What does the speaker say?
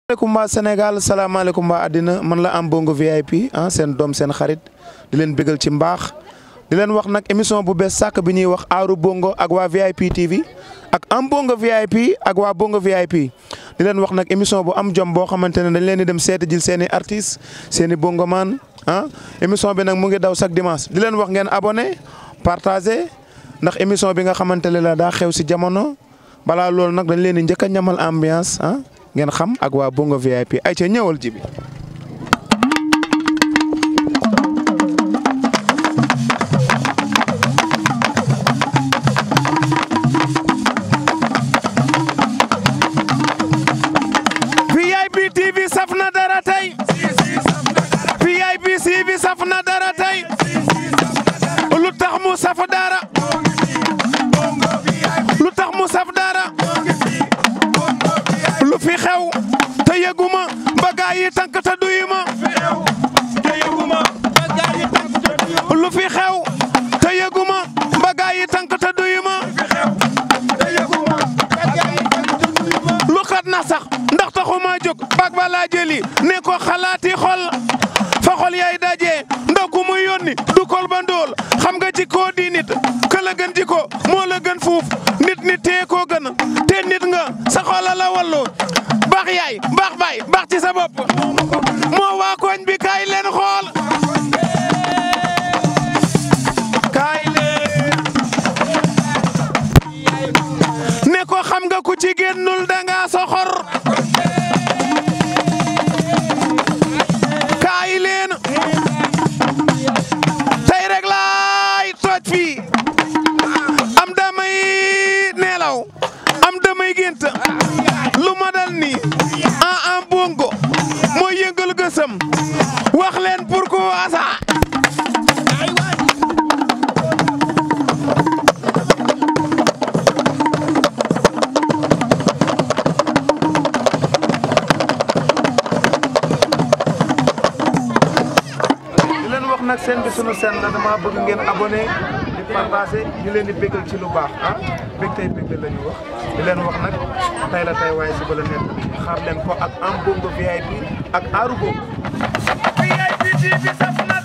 salaamaaleykum waa Sénégal salaamaaleykum waa àddina man la am bongo VIP ah seen doom seen xarit di leen bégal ci mbaax di leen wax nag émission bu bees sàkk bi ñuy wax aaru bongo ak waa VIP TV ak am bongo VIP ak waa bongo VIP di leen wax nag émission bu am jom boo xamante ne dañ leen di dem seeti jil seen i artistes seen i bongoman ah émission bi nag mu ngi daw chaque dimanche di leen wax ngeen abonné partagé ndax émission bi nga xamante ne la daa xew si jamono balaa loolu nag dañ leen di njëkk a ñamal ambiance ah ngeen xam ak waa bongo VIP ay ca ñëwal ji bi VIP TV saf na dara tey VIP TV saf na dara tey lu tax mu saf dara lu tax mu saf dara lu fi xew te yëguma ba gaa yi tànk te duyuma lu fi xew te yëguma ba gaa yi tànk te duyuma lu xat na sax ndax taxuma jóg bag ba laa jëli ne ko xalaati xol fa xol yaay daje ndaw ku muy yónni du kol ba ndóol xam nga jikko di nit ka la gën jikko moo la gën fuuf nit nit tee koo gën te nit nga sa xoola la wallu baax yaay baax baay baax ci sa bopp moo waa koñ bi kaay leen xool kaay leen ne ko xam nga ku ci génnul danga soxor kaay leen tey rek laay tooj fii am damay neelaw am damay gént lu ma dal nii en en bongo mooy yëngal gësëm wax leen pourquoi ça di leen wax nag seen bi sunu seen la dama bëgg ngeen abonné di partagé ñu leen di bégal ci lu baax ah bég tey bégal la ñu wax di leen wax nag tey la tey waaye suba la nekk xaar leen ko ak am bongo VIP ak aaru bongo VIP TV saf na